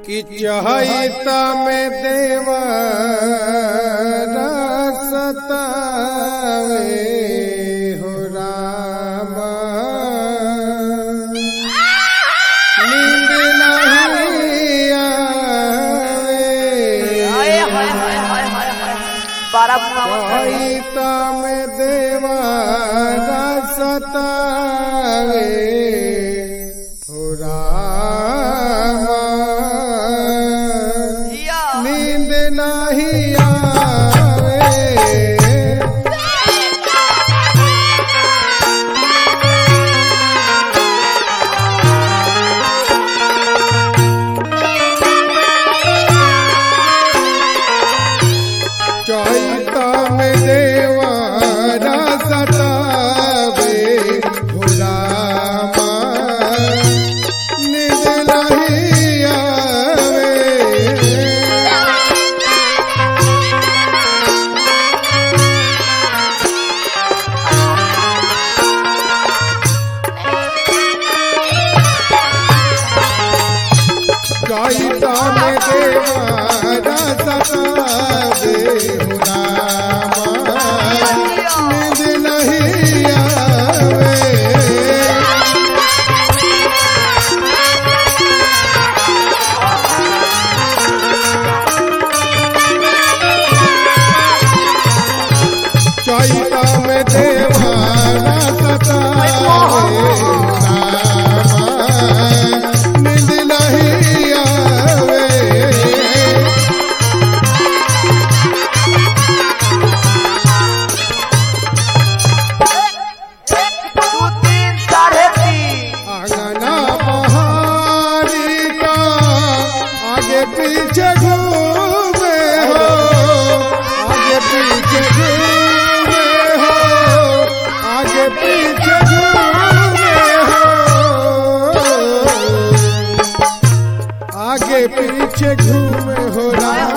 कि चहिता में देवा सतावे हो राम नींद नहीं आवे हाय हाय हाय हाय हाय हाय बारह बुआ चहिता में देवा सतावे हो राम जिया नींद नहीं आवे चैता में देवारा सतावे भुलामा नींद नहीं आवे गाइता में देवारा सतावे हो रामा नींद नहीं आवे चैता में देवारा सतावे रामा नींद नहीं आवे दो तीन साढ़े तीन आंगना पहाड़ी का आगे पीछे घूमे हो आगे पीछे घूमे हो आगे पीछे घूमे हो आगे पीछे घूमे हो राम